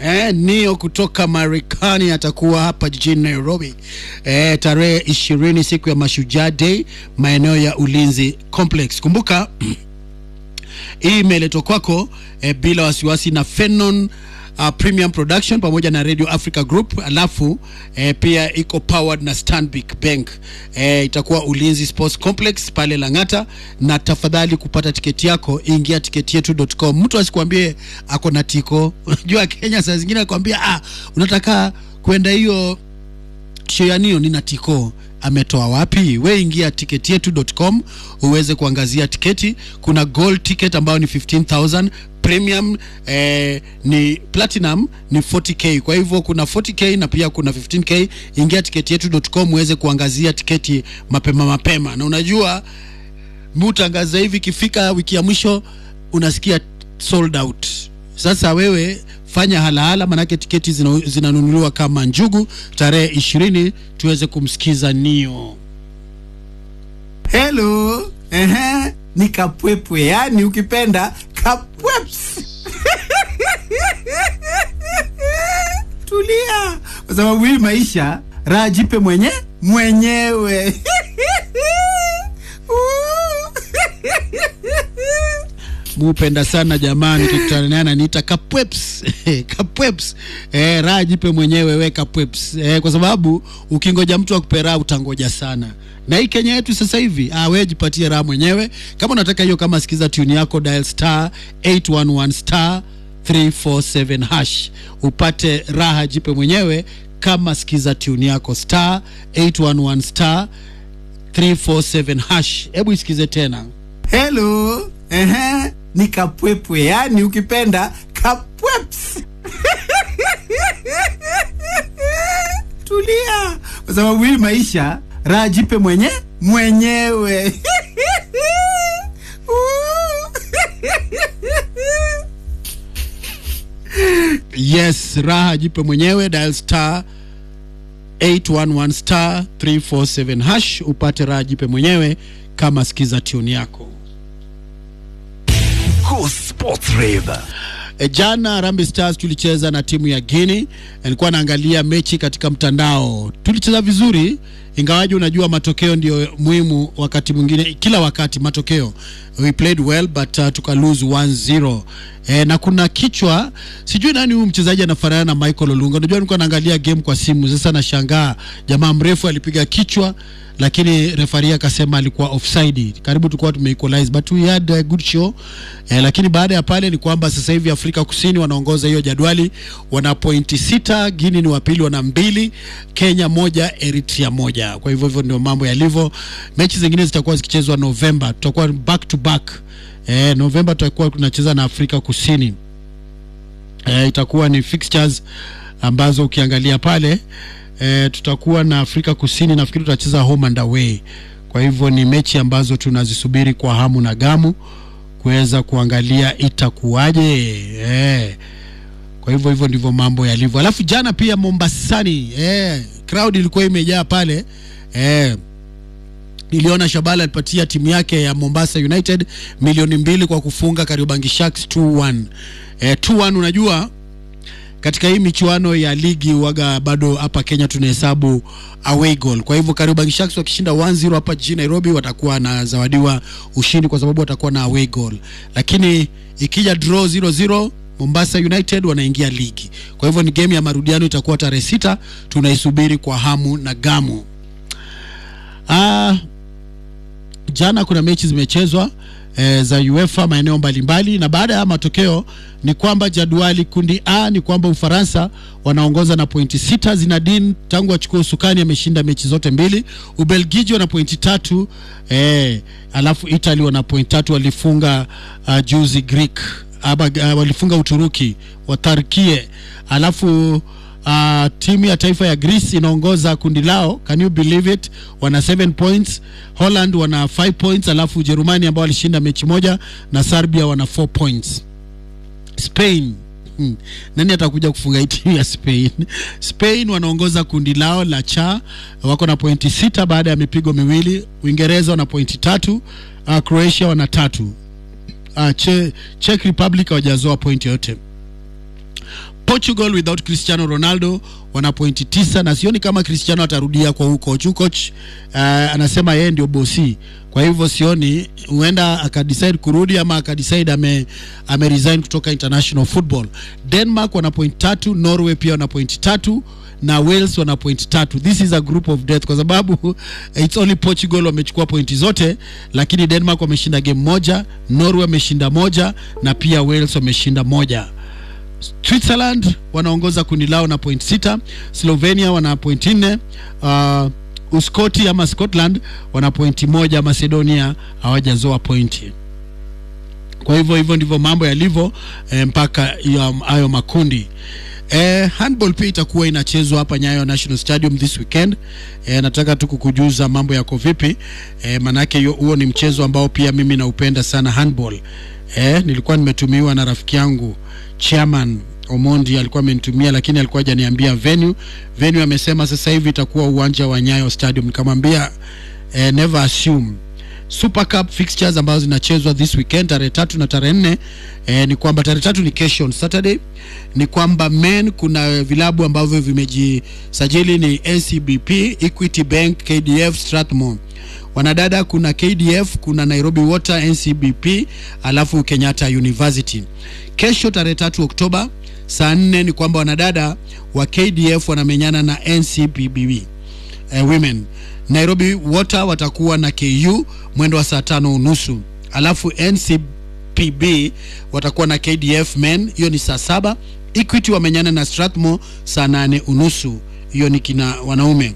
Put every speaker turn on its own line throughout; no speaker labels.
Eh, Nio kutoka Marekani atakuwa hapa jijini Nairobi eh, tarehe ishirini siku ya Mashujaa Day maeneo ya Ulinzi Complex. Kumbuka hii imeletwa kwako eh, bila wasiwasi na Fenon uh, Premium Production pamoja na Radio Africa Group, alafu eh, pia iko powered na Stanbic Bank. Eh, itakuwa Ulinzi Sports Complex pale Lang'ata, na tafadhali kupata tiketi yako ingia tiketietu.com. Mtu asikwambie ako na tiko. Unajua Kenya saa zingine akwambia ah, unataka kwenda hiyo show ya Nio nina tiko ametoa wapi? We ingia tiketietu.com uweze kuangazia tiketi. Kuna gold ticket ambayo ni 15000 premium eh, ni platinum ni 40k. Kwa hivyo kuna 40k na pia kuna 15k. Ingia tiketietu.com uweze kuangazia tiketi mapema mapema, na unajua mutangaza hivi, ikifika wiki ya mwisho unasikia sold out. Sasa wewe fanya halahala, manake tiketi zina- zinanunuliwa kama njugu. Tarehe ishirini tuweze kumsikiza Nio.
Hello. Ehe, ni kapwepwe, yani ukipenda kapweps. Tulia, kwa sababu hii maisha raha jipe mwenye mwenyewe.
Mupenda sana jamani, tukutana naye ananiita kapweps kapweps. Eh, raha jipe mwenyewe we kapweps. Eh, kwa sababu ukingoja mtu akupe raha utangoja sana. Na hii Kenya yetu sasa hivi, ah, wewe jipatie raha mwenyewe. Kama unataka hiyo, kama sikiza tune yako, dial star 811 star 347 hash upate raha jipe mwenyewe. Kama sikiza tune yako star 811 star 347 hash. Hebu isikize tena.
Hello. Ehe, ni kapwepwe, yani ukipenda kapweps. Tulia, kwa sababu hii maisha raha jipe mwenye mwenyewe.
Yes, raha jipe mwenyewe, dial star 811 star 347 hash upate raha jipe mwenyewe kama sikiza tune yako.
Go Sports Rave.
E, jana Harambee Stars tulicheza na timu ya Guinea. Nilikuwa naangalia mechi katika mtandao, tulicheza vizuri, ingawaji unajua matokeo ndio muhimu wakati mwingine, kila wakati matokeo. We played well but uh, tuka lose 1-0. E, na kuna kichwa, sijui nani huyu mchezaji anafanana na Michael Olunga. Unajua nilikuwa naangalia game kwa simu, sasa nashangaa jamaa mrefu alipiga kichwa lakini refari akasema alikuwa offside. Karibu tulikuwa tumeequalize but we had a good show eh, lakini baada ya pale ni kwamba sasa hivi Afrika Kusini wanaongoza hiyo jadwali, wana pointi sita, Guinea ni wa pili wana mbili, Kenya moja, Eritrea moja. Kwa hivyo hivyo ndio mambo yalivyo. Mechi zingine zitakuwa zikichezwa Novemba, tutakuwa back to back eh, Novemba tutakuwa tunacheza na Afrika Kusini eh, itakuwa ni fixtures ambazo ukiangalia pale e, tutakuwa na Afrika Kusini, nafikiri tutacheza home and away. Kwa hivyo ni mechi ambazo tunazisubiri kwa hamu na gamu kuweza kuangalia itakuwaje. E, kwa hivyo hivyo ndivyo mambo yalivyo. Alafu jana pia Mombasani, e, crowd ilikuwa imejaa pale e, niliona Shabala alipatia timu yake ya Mombasa United milioni mbili kwa kufunga Kariobangi Sharks 2-1. E, 2-1 unajua katika hii michuano ya ligi waga bado hapa Kenya tunahesabu away goal. Kwa hivyo Kariobangi Sharks wakishinda 1-0 hapa jijini Nairobi watakuwa na zawadiwa ushindi kwa sababu watakuwa na away goal, lakini ikija draw 0-0 Mombasa United wanaingia ligi. Kwa hivyo ni game ya marudiano, itakuwa tarehe sita, tunaisubiri kwa hamu na gamu. Ah, jana kuna mechi zimechezwa e, za UEFA maeneo mbalimbali, na baada ya matokeo ni kwamba jadwali kundi A ni kwamba Ufaransa wanaongoza na pointi sita. Zinedine tangu achukua usukani ameshinda mechi zote mbili. Ubelgiji wana pointi tatu e, alafu Italy wana pointi tatu, walifunga uh, juzi Greek aba, uh, walifunga Uturuki watarkie, alafu Uh, timu ya taifa ya Greece inaongoza kundi lao, can you believe it? Wana 7 points. Holland wana 5 points, alafu Ujerumani ambao walishinda mechi moja na Serbia wana 4 points. Spain hmm. Nani atakuja kufunga hii timu ya Spain? Spain wanaongoza kundi lao la cha wako na pointi sita baada ya mipigo miwili. Uingereza wana pointi tatu. Uh, Croatia wana tatu. Uh, che, Czech Republic hawajazoa pointi yote Portugal without Cristiano Ronaldo wana pointi tisa, na sioni kama Cristiano atarudia kwa huu coach. Huu coach uh, anasema yeye ndio bosi, kwa hivyo sioni huenda akadecide kurudi ama akadecide ame, ame resign kutoka international football. Denmark wana point tatu, Norway pia wana point tatu na Wales wana point tatu. This is a group of death kwa sababu it's only Portugal wamechukua pointi zote, lakini Denmark wameshinda game moja, Norway wameshinda moja na pia Wales wameshinda moja. Switzerland wanaongoza kundi lao na point sita, Slovenia wana point nne, uh, Uskoti ama Scotland wana pointi moja, Macedonia hawajazoa pointi. Kwa hivyo hivyo ndivyo mambo yalivyo eh, mpaka hiyo- hayo makundi. Eh, handball pia itakuwa inachezwa hapa Nyayo National Stadium this weekend. Eh, nataka tu kukujuza mambo yako vipi. Eh, manake hiyo- huo ni mchezo ambao pia mimi naupenda sana handball. Eh, nilikuwa nimetumiwa na rafiki yangu chairman Omondi alikuwa amenitumia, lakini alikuwa hajaniambia venue. Venue amesema sasa hivi itakuwa uwanja wa Nyayo Stadium. Nikamwambia eh, never assume Super Cup fixtures ambazo zinachezwa this weekend tarehe tatu na tarehe nne eh, ni kwamba tarehe tatu ni kesho on Saturday, ni kwamba men kuna vilabu ambavyo vimejisajili ni NCBP, Equity Bank, KDF, Strathmore. Wanadada kuna KDF, kuna Nairobi Water, NCBP, alafu Kenyatta University. Kesho tarehe tatu Oktoba saa nne ni kwamba wanadada wa KDF wanamenyana na NCBB eh, women Nairobi Water watakuwa na KU mwendo wa saa tano unusu alafu NCPB watakuwa na KDF men, hiyo ni saa saba. Equity wamenyana na Strathmore saa nane unusu, hiyo ni kina wanaume.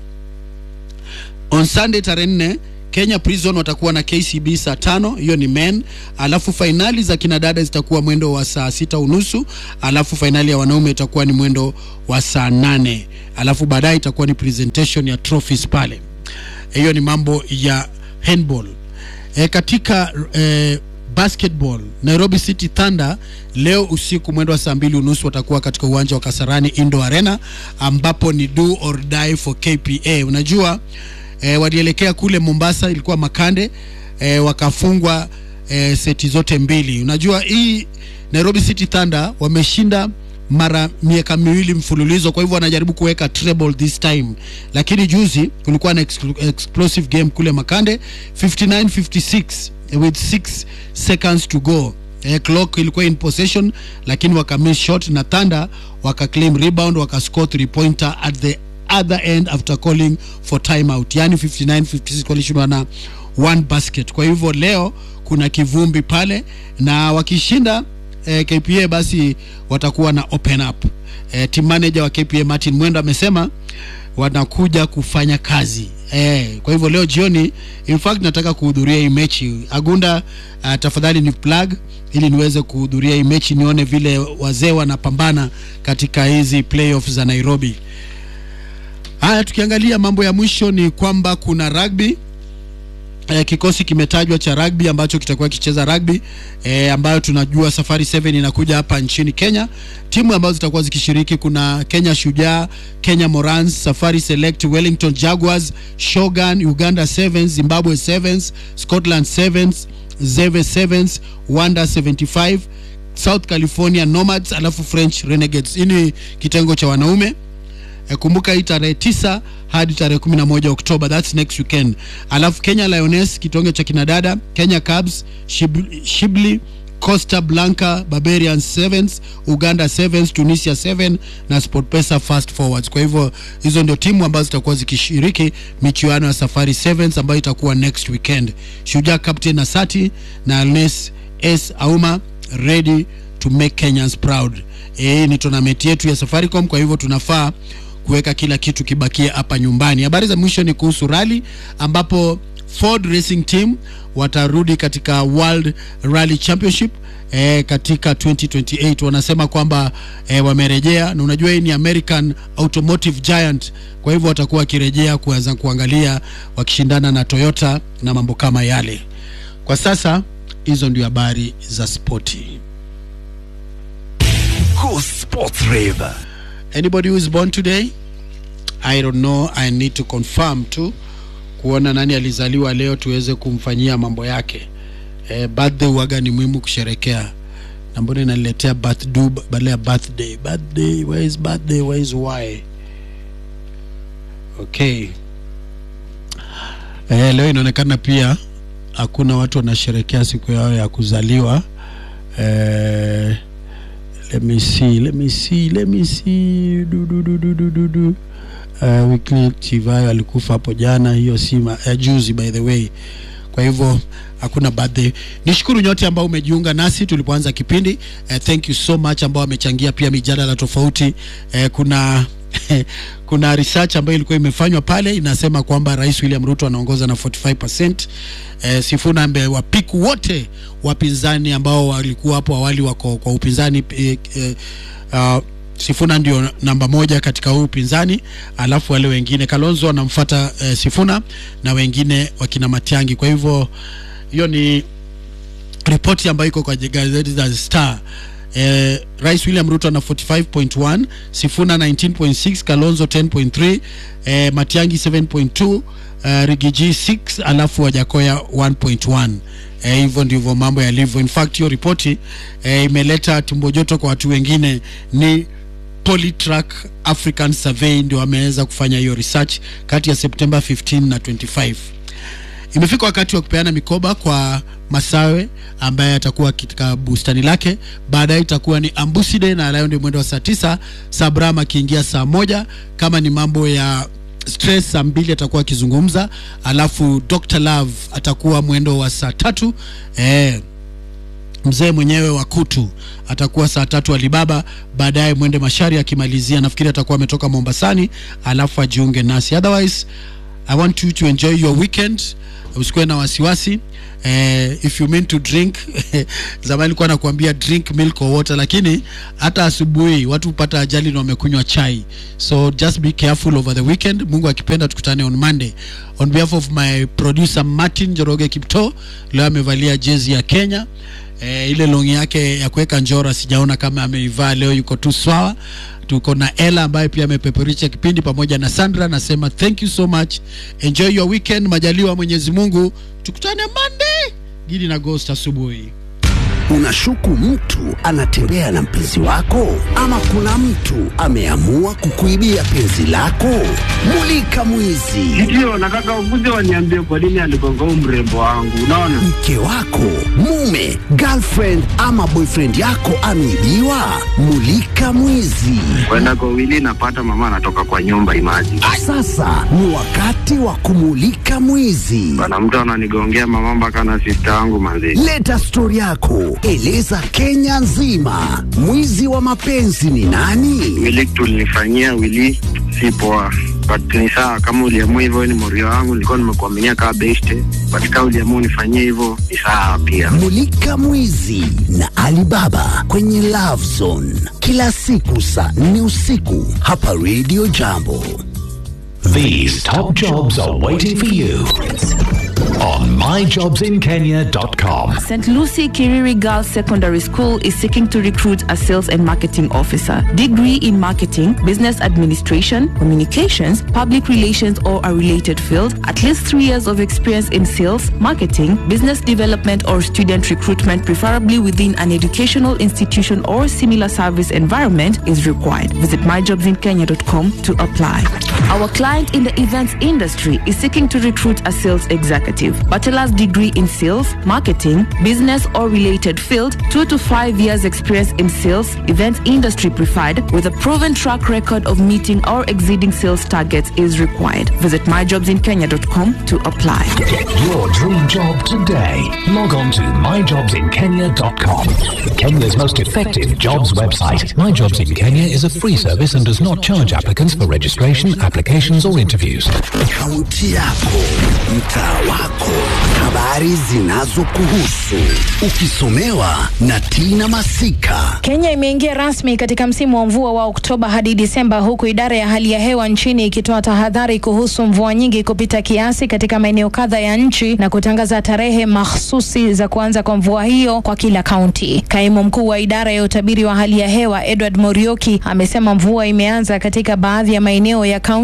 On Sunday tarehe nne Kenya Prison watakuwa na KCB saa tano, hiyo ni men. Alafu fainali za kinadada zitakuwa mwendo wa saa sita unusu, alafu fainali ya wanaume itakuwa ni mwendo wa saa nane, alafu baadaye itakuwa ni presentation ya trophies pale. Hiyo ni mambo ya handball. E, katika e, basketball Nairobi City Thunder leo usiku mwendo wa saa mbili unusu watakuwa katika uwanja wa Kasarani Indo Arena ambapo ni do or die for KPA. Unajua e, walielekea kule Mombasa, ilikuwa Makande e, wakafungwa e, seti zote mbili. Unajua hii Nairobi City Thunder wameshinda mara miaka miwili mfululizo, kwa hivyo wanajaribu kuweka treble this time, lakini juzi kulikuwa na exclu- explosive game kule Makande 59 56 with 6 seconds to go. Eh, clock ilikuwa in possession lakini waka miss shot na Thunder waka claim rebound waka score three pointer at the other end after calling for timeout, yani 59 56 walishindwa na one basket. Kwa hivyo leo kuna kivumbi pale na wakishinda eh, KPA basi watakuwa na open up. Eh, team manager wa KPA Martin Mwendo amesema wanakuja kufanya kazi eh, kwa hivyo leo jioni, in fact nataka kuhudhuria hii mechi Agunda. Uh, tafadhali ni plug ili niweze kuhudhuria hii mechi nione vile wazee wanapambana katika hizi playoffs za Nairobi. Haya, tukiangalia mambo ya mwisho ni kwamba kuna rugby eh, kikosi kimetajwa cha rugby ambacho kitakuwa kicheza rugby eh, ambayo tunajua Safari 7 inakuja hapa nchini Kenya. Timu ambazo zitakuwa zikishiriki kuna Kenya Shujaa, Kenya Morans, Safari Select, Wellington Jaguars, Shogun, Uganda Sevens, Zimbabwe Sevens, Scotland Sevens, Zeve Sevens, Wanda 75, South California Nomads, alafu French Renegades. Hii ni kitengo cha wanaume. E, kumbuka hii tarehe tisa hadi tarehe kumi na moja Oktoba, that's next weekend. Alafu Kenya Lioness kitonge cha kinadada, Kenya Cubs, Shib- Shibli, Costa Blanca, Barbarian Sevens, Uganda Sevens, Tunisia 7 na SportPesa Fast Forwards. Kwa hivyo hizo ndio timu ambazo zitakuwa zikishiriki michuano ya Safari Sevens ambayo itakuwa next weekend. Shujaa Captain Asati na Alnes S Auma ready to make Kenyans proud. Eh, ni tournament yetu ya Safaricom, kwa hivyo tunafaa kuweka kila kitu kibakie hapa nyumbani. Habari za mwisho ni kuhusu rally ambapo Ford Racing Team watarudi katika World Rally Championship eh, katika 2028 wanasema kwamba eh, wamerejea, na unajua hii ni American Automotive Giant, kwa hivyo watakuwa wakirejea kuanza kuangalia wakishindana na Toyota na mambo kama yale. Kwa sasa hizo ndio habari za spoti.
Go Sports Rave.
Anybody who is born today? I don't know, I need to confirm tu kuona nani alizaliwa leo tuweze kumfanyia mambo yake. Eh, birthday waga ni muhimu kusherekea. na mbona inaniletea birthday badala ya birthday birthday where is birthday where is why okay eh, leo inaonekana pia hakuna watu wanasherekea siku yao ya kuzaliwa eh, let me see let me see let me see du, du, du, du, du, du, du. Uh, Wycliffe Chivayo alikufa hapo jana, hiyo si ma- eh, juzi by the way. Kwa hivyo hakuna birthday. Nishukuru nyote ambao umejiunga nasi tulipoanza kipindi. Uh, thank you so much ambao wamechangia pia mijadala tofauti. Uh, kuna kuna research ambayo ilikuwa imefanywa pale inasema kwamba Rais William Ruto anaongoza na 45%. Eh, Sifuna amewapiku wote wapinzani ambao walikuwa hapo awali wako kwa upinzani eh, eh, uh, Sifuna ndio namba moja katika huu upinzani, alafu wale wengine Kalonzo anamfuata eh, Sifuna na wengine wakina Matiangi. Kwa hivyo hiyo ni ripoti ambayo iko kwa gazeti la Star. Eh, Rais William Ruto ana 45.1, Sifuna 19.6, Kalonzo 10.3, eh, Matiangi 7.2, uh, Rigiji 6, alafu Wajakoya 1.1. Eh, hivyo ndivyo mambo yalivyo. In fact hiyo ripoti eh, imeleta tumbo joto kwa watu wengine ni Polytrack African Survey ndio wameweza kufanya hiyo research kati ya September 15 na 25. Imefika wakati wa kupeana mikoba kwa Masawe ambaye atakuwa katika bustani lake. Baadaye itakuwa ni Ambusi Day na leo ndio mwendo wa saa tisa. Sabram akiingia saa moja. Kama ni mambo ya stress, saa mbili atakuwa akizungumza, alafu Dr Love atakuwa mwendo wa saa tatu eh, mzee mwenyewe wa kutu atakuwa saa tatu Alibaba, baadaye mwende Mashari akimalizia, nafikiri atakuwa ametoka Mombasani, alafu ajiunge nasi. Otherwise I want you to enjoy your weekend, usikuwe na wasiwasi. Eh, if you mean to drink zamani nilikuwa nakuambia drink milk or water, lakini hata asubuhi watu hupata ajali na wamekunywa chai, so just be careful over the weekend. Mungu akipenda tukutane on Monday. On behalf of my producer Martin Joroge Kipto, leo amevalia jezi ya Kenya eh, ile longi yake ya kuweka njora sijaona kama ameivaa leo, yuko tu swawa. Tuko na Ella ambaye pia amepeperusha kipindi pamoja na Sandra. Nasema thank you so much, enjoy your weekend. Majaliwa Mwenyezi Mungu, tukutane Monday Gidi na Ghost asubuhi.
Unashuku mtu anatembea na mpenzi wako, ama kuna mtu ameamua kukuibia penzi lako? Mulika mwizi.
Ndio, nataka ukuje waniambie kwa nini aligonga huu mrembo wangu. Unaona,
Mke wako, mume, girlfriend ama boyfriend yako ameibiwa? Mulika mwizi.
kwenda kwa wili napata mama anatoka kwa nyumba imaji
Sasa ni wakati wa kumulika mwizi.
bana, mtu ananigongea mama mpaka na sista yangu manzi.
Leta stori yako, eleza Kenya nzima. Mwizi wa mapenzi ni nani?
Wili tulinifanyia wili si poa, but ni sawa kama uliamua hivyo, wewe ni morio wangu, nilikuwa nimekuaminia kama beste, but kama uliamua unifanyie hivyo ni sawa pia.
Mulika Mwizi na Alibaba kwenye Love Zone kila siku saa nne usiku hapa Radio Jambo.
These top jobs are waiting for you on myjobsinkenya.com.
St. Lucie Kiriri Girls Secondary School is seeking to recruit a sales and marketing officer. Degree in marketing, business administration, communications, public relations, or a related field. At least three years of experience in sales, marketing, business development, or student recruitment, preferably within an educational institution or similar service environment, is required. Visit myjobsinkenya.com to apply. Our client in the events industry is seeking to recruit a sales executive. Bachelor's degree in sales, marketing, business or related field, two to five years experience in sales, events industry preferred, with a proven track record of meeting or exceeding sales targets is required. Visit myjobsinkenya.com to apply.
Get your dream job today. Log on to myjobsinkenya.com. Kenya's most effective jobs website. My Jobs in Kenya is a free service and does not charge applicants for registration, applications, or interviews.
Kaunti yako, mtaa wako, habari zinazokuhusu, ukisomewa na Tina Masika.
Kenya imeingia rasmi katika msimu wa mvua wa Oktoba hadi Disemba, huku idara ya hali ya hewa nchini ikitoa tahadhari kuhusu mvua nyingi kupita kiasi katika maeneo kadha ya nchi na kutangaza tarehe mahsusi za kuanza kwa mvua hiyo kwa kila kaunti. Kaimu mkuu wa idara ya utabiri wa hali ya hewa Edward Morioki amesema mvua imeanza katika baadhi ya maeneo ya kaunti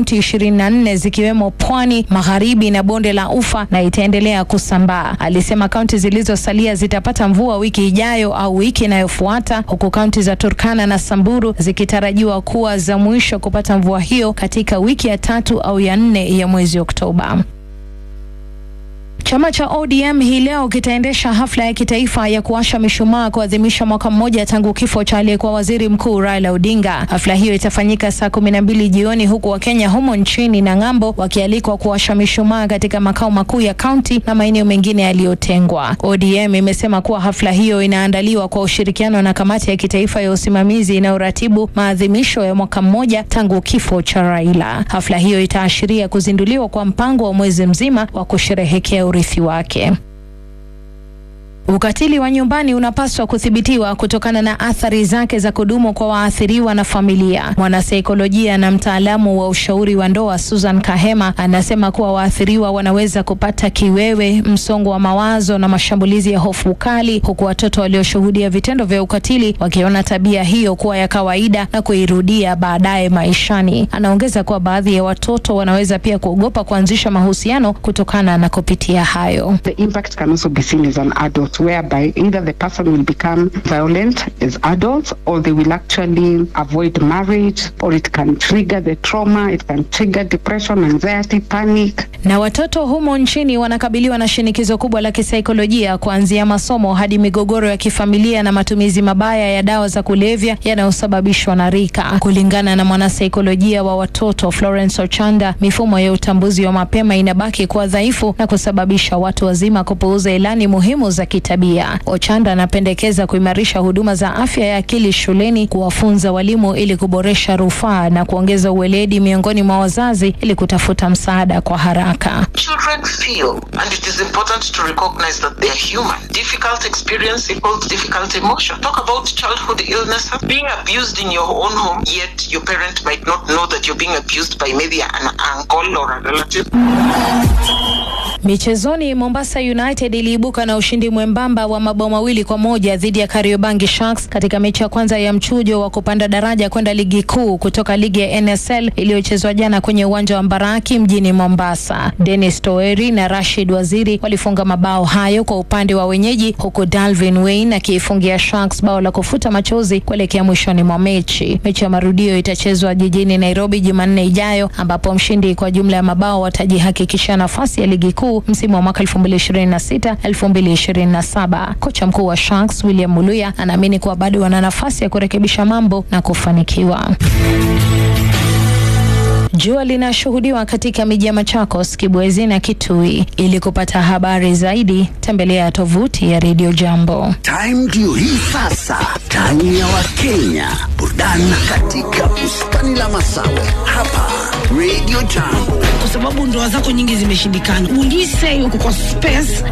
kaunti 24 zikiwemo Pwani, Magharibi na bonde la Ufa na itaendelea kusambaa. Alisema kaunti zilizosalia zitapata mvua wiki ijayo au wiki inayofuata, huku kaunti za Turkana na Samburu zikitarajiwa kuwa za mwisho kupata mvua hiyo katika wiki ya tatu au ya nne ya mwezi Oktoba. Chama cha ODM hii leo kitaendesha hafla ya kitaifa ya kuwasha mishumaa kuadhimisha mwaka mmoja tangu kifo cha aliyekuwa waziri mkuu Raila Odinga. Hafla hiyo itafanyika saa kumi na mbili jioni huku Wakenya humo nchini na ng'ambo wakialikwa kuwasha mishumaa katika makao makuu ya kaunti na maeneo mengine yaliyotengwa. ODM imesema kuwa hafla hiyo inaandaliwa kwa ushirikiano na kamati ya kitaifa ya usimamizi inayoratibu maadhimisho ya mwaka mmoja tangu kifo cha Raila. Hafla hiyo itaashiria kuzinduliwa kwa mpango wa mwezi mzima wa kusherehekea urithi wake. Ukatili wa nyumbani unapaswa kuthibitiwa kutokana na athari zake za kudumu kwa waathiriwa na familia. Mwanasaikolojia na mtaalamu wa ushauri wa ndoa Susan Kahema anasema kuwa waathiriwa wanaweza kupata kiwewe, msongo wa mawazo na mashambulizi ya hofu kali, huku watoto walioshuhudia vitendo vya ukatili wakiona tabia hiyo kuwa ya kawaida na kuirudia baadaye maishani. Anaongeza kuwa baadhi ya watoto wanaweza pia kuogopa kuanzisha mahusiano kutokana na kupitia hayo.
The impact can also be seen as an adult, whereby either the person will become violent as adults or they will actually avoid marriage, or it can trigger the trauma, it can trigger depression, anxiety, panic.
Na watoto humo nchini wanakabiliwa na shinikizo kubwa la kisaikolojia kuanzia masomo hadi migogoro ya kifamilia na matumizi mabaya ya dawa za kulevya yanayosababishwa na rika. Kulingana na mwanasaikolojia wa watoto Florence Ochanda, mifumo ya utambuzi wa mapema inabaki kuwa dhaifu na kusababisha watu wazima kupuuza ilani muhimu za kitabia. Ochanda anapendekeza kuimarisha huduma za afya ya akili shuleni, kuwafunza walimu ili kuboresha rufaa na kuongeza uweledi miongoni mwa wazazi ili kutafuta msaada kwa haraka.
Children feel, and it is important to recognize that they are human. Difficult experience equals difficult emotion. Talk about childhood illness, being abused in your own home, yet your parent might not know that you're being abused by maybe an uncle or a relative.
Michezoni, Mombasa United iliibuka na ushindi mwembamba wa mabao mawili kwa moja dhidi ya Kariobangi Sharks katika mechi ya kwanza ya mchujo wa kupanda daraja kwenda ligi kuu kutoka ligi ya NSL iliyochezwa jana kwenye uwanja wa Mbaraki mjini Mombasa. Dennis Toeri na Rashid Waziri walifunga mabao hayo kwa upande wa wenyeji, huku Dalvin Wayne akiifungia Sharks bao la kufuta machozi kuelekea mwishoni mwa mechi. Mechi ya marudio itachezwa jijini Nairobi Jumanne ijayo, ambapo mshindi kwa jumla ya mabao watajihakikisha nafasi ya ligi kuu msimu wa mwaka 2026 2027. Kocha mkuu wa Sharks William Muluya anaamini kuwa bado wana nafasi ya kurekebisha mambo na kufanikiwa. Jua linashuhudiwa katika miji ya Machakos, Kibwezi na Kitui. Ili kupata habari zaidi, tembelea tovuti ya Radio Jambo.
Time ndio hii sasa, time ya Wakenya, burudani katika bustani la Masawe hapa Radio Jambo.
kwa sababu ndoa zako nyingi zimeshindikana. Will you say uko kwa space